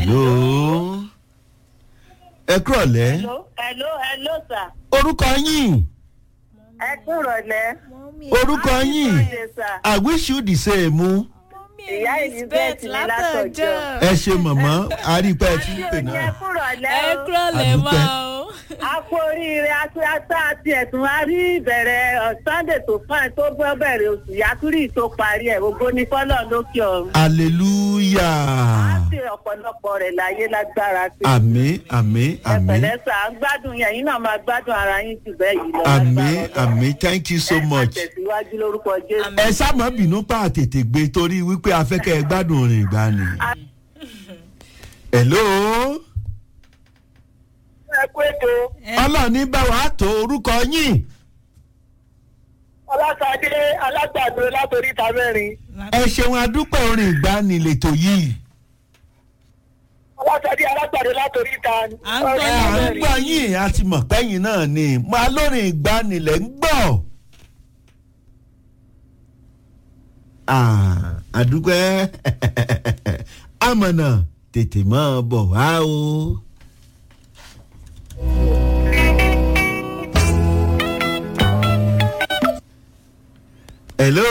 hello ẹ kúrọ̀lẹ́ hello hello hello sir. orúkọ yín ẹ kúrọ̀lẹ́. orúkọ yín Ṣé sir? i wish you the same ìyá elizabeth ní látọjọ́. ẹ ṣe mọ̀mọ́ àrípẹ́ ẹ ti ń pè àti òní ẹ náà kúrọ̀lẹ́ ẹ o. kúrọ̀lẹ́ Àdúpẹ́. máa o. a kú oríire atúrátá àti ẹ̀sùn a rí ìbẹ̀rẹ̀ ọ̀, sunday tó fún ẹ tó bọ́ bẹ̀rẹ̀ oṣù yakuri tó parí ẹ̀ ògo ní fọ́lọ́ lókè ọ̀run. a hallelujah ṣe ọ̀pọ̀lọpọ̀ rẹ̀ láyé lágbára sí i. àmì àmì ẹ àmì pẹ̀lẹ́ sà á gbádùn yẹn yín náà máa gbádùn ara yín jù bẹ́ẹ̀ yìí lọ. àmì lágbára Ọlọ́run. àmì thank you so ẹ máa much. tẹ̀síwájú lórúkọ jésù. Àmín. ẹ sábà bínú pa àtètè gbé torí wípé afẹ́kẹ́ ẹ gbádùn orin ìgbani. hello ẹ kú ètò ọlọ́ọ̀ni bá wàá tó orúkọ yín ọlásàdé alágbàdo látòrí ìta mẹ́rin ẹ ṣeun adúpẹ́ orin ìgbani lètò yìí. ọlásàdé alágbàdo látòrí ìta À ń gbọ́ ẹ à ń gbọ́ yín a ti mọ̀ pẹ́yìn náà ni máa lórin ìgbani lẹ̀ ń gbọ́. Ah, àdúpẹ́ amọ̀nà tètè máa bọ̀ wá o. hello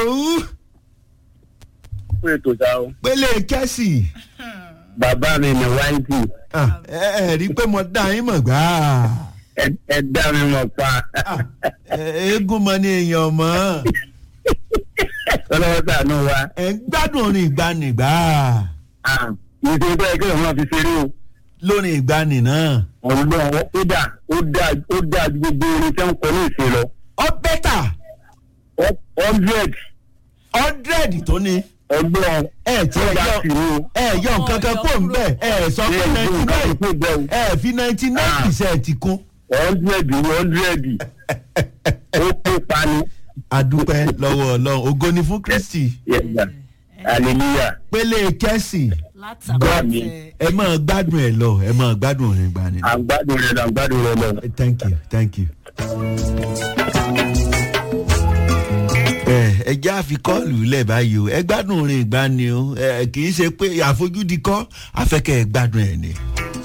fún ètò ìjà o. pélé kẹ́sì bàbá mi ní wáńtì Ah, ẹ ẹ rí i pé mo dá yín mọ̀ gbáà. ẹ dá mi mọ̀ pa. eégún mọ ní èèyàn mọ́ ọlọ́wọ́ sànú wa. ẹ̀ ń gbádùn orin ìgbani gbà ìṣe tó yẹ kí òun náà fi ṣeré o. lórin ìgbani náà. ọ̀gbọ́n ó dà ó dà ó dà ju gbogbo orin tí wọ́n kọ ní ìṣe lọ. ọ bẹ́tà hundred hundred tó ní ọgbọ́n ẹ tí ẹ ó dà yọ sí i o. ẹ yọ nǹkan kan kó ń bẹ̀ ẹ sọ pé ninety nine nine. ẹ fi ninety nine percent kún. hundred hundred ó kó pani. adúpẹ́ lọ́wọ́ ọlọ́run ògo ni fún kristi Yẹ̀gbà. hallelujah. pélé kẹ́sì látàkùn ẹ máa gbádùn ẹ lọ ẹ máa gbádùn orin ìgbani. àgbàdo rẹ̀ lọ àgbàdo rẹ̀ lọ. thank you thank you. ẹ ẹ já fi kọ́ọ̀lù lẹ̀ báyìí o ẹ gbádùn orin ìgbani o ẹ kì í ṣe pé àfojúdi kọ́ afẹ́kẹ́ ẹ gbádùn ẹ̀ ni.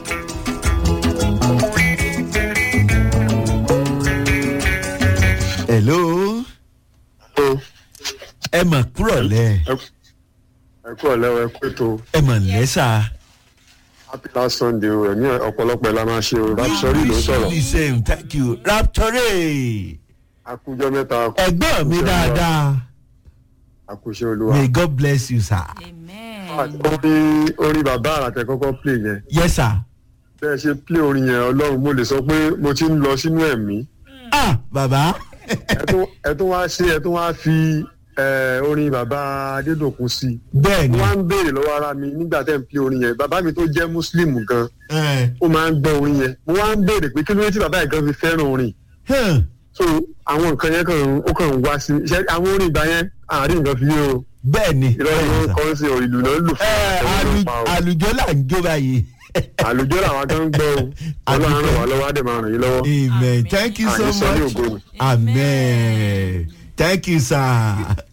hello ẹ mà kúrọ̀ lẹ̀ ẹ kú ọ̀lẹ́wọ̀ ẹ kú ètò ẹ mà lẹ́sà. happy last sunday o ẹ̀mí ọ̀pọ̀lọpọ̀ ẹ̀ la máa ṣe o rapsori ló ń sọ̀rọ̀ the same thank you rapture akújọ́ mẹ́ta ẹ̀gbọ́n mi dáadáa àkúṣe olúwa. may god bless you sir. orin orin bàbá àràtẹ kọ́kọ́ play yẹn yes sir. bẹ́ẹ̀ ṣe play orin yẹn ọlọ́run mo lè sọ pé mo ti ń lọ sínú ẹ̀mí ah baba ẹ tún- ẹ tún wá ṣe ẹ tún wá fi eh, orin bàbá adédọ̀kun sí i bẹ́ẹ̀ ni mo wá ń béèrè lọ́wọ́ ara mi nígbà tẹ́ ń play orin yẹn bàbá mi tó jẹ́ muslim gan ẹ ó máa ń gbọ́ orin yẹn mo wá ń béèrè pé kí ló dé tí bàbá yẹn gan fi fẹ́ràn orin hàn so àwọn nǹkan yẹn kàn ó kàn ń wá sí i ṣe àwọn orin ìgbà yẹn àárín nǹkan fi yé o bẹ́ẹ̀ ni ìrọ̀lẹ́ ló ń kọ́ sí o ìlú náà lù ẹ fún alu- àlùjọ là ń jó báyìí. àlùjọ làwọn kan ń gbọ́ o ọlọ́run ràn wá lọ́wọ́ á dẹ̀ máa ràn yín lọ́wọ́ amen thank you so àní sọ ní much ògo ni. amen thank you sir.